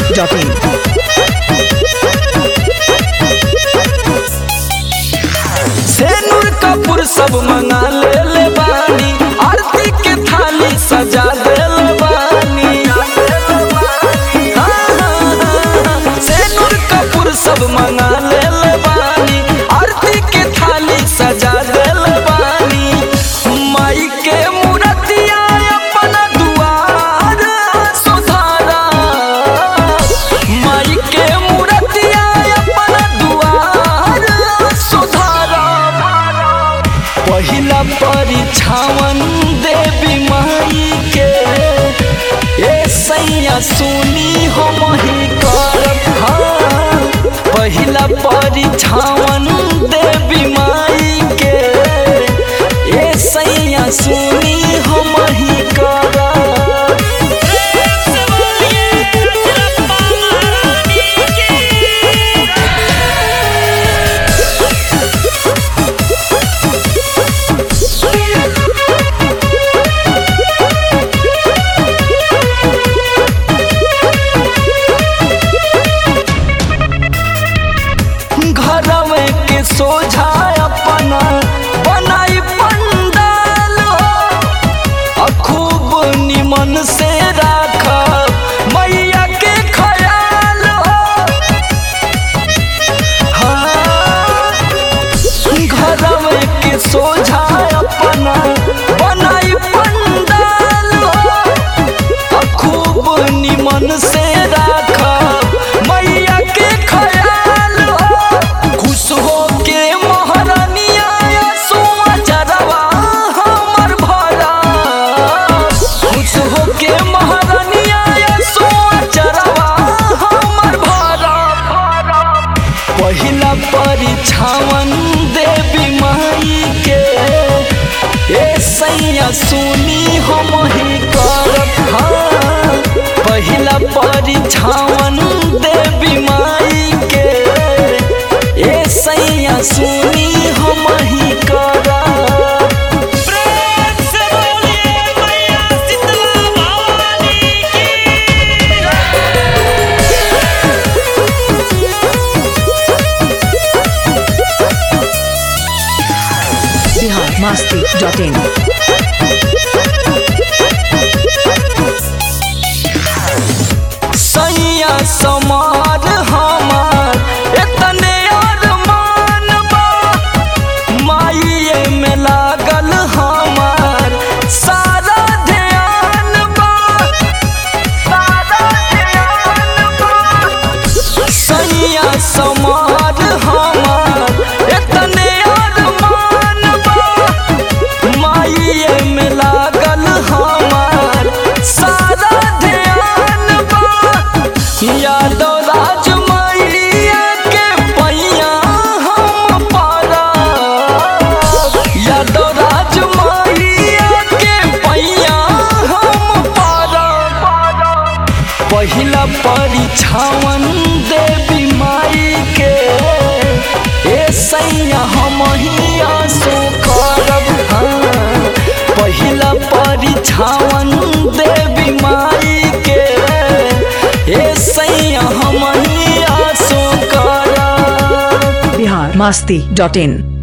biharmasti.in सेनुर कपूर सब मंगा ले ले बानी आरती के थाली सजा दे ले बानी हाँ, हाँ, हाँ, सेनुर कपूर सब मंगा ले ले बानी आरती के थाली सजा दे ले बानी माई के मूर्तिया अपना दुआर सुधारा माई के मूर्तिया अपना दुआर सुधारा पहिला परीक्षावन देवी माई के ए सैया सुनी हम ही करब हाँ पहिला परीक्षावन देवी माई के ए सैया सुनी हम ही करब घरवे के सोझा अपना बनाई पंडाल आ खूब निमन से राख मैया के ख्याल हाँ, घरवे के सोझा अपना बनाई पंडाल आ खूब निमन से राख मैया के ख्याल खुश हो के महारानिया सोआ जरवा हमर भरा खुश हो के महारानिया सोआ जरवा हमर भरा पहिला परीक्षावन देवी माई के ए सैया सुनी हम ही करब हाँ पहिला परीक्षावन देवी माई के ए सैया सुनी हम ही करब biharmasti.in सैया समार हमार एतने अरमान बा माइये में लागल हमार सारा ध्यान बा सारा ध्यान बा सैया समार हमार एतने अरमान बा माइये में लागल हमार सारा ध्यान बा यादव राज मैया के पैया हम पारा यादव राज मैया के पैया हम पारा पहिला परीक्षावन देवी माई के ए सैया हम ही आंसू करब हाँ पहिला परीक्षावन देवी माई के ए सैया हम ही आंसू करब biharmasti.in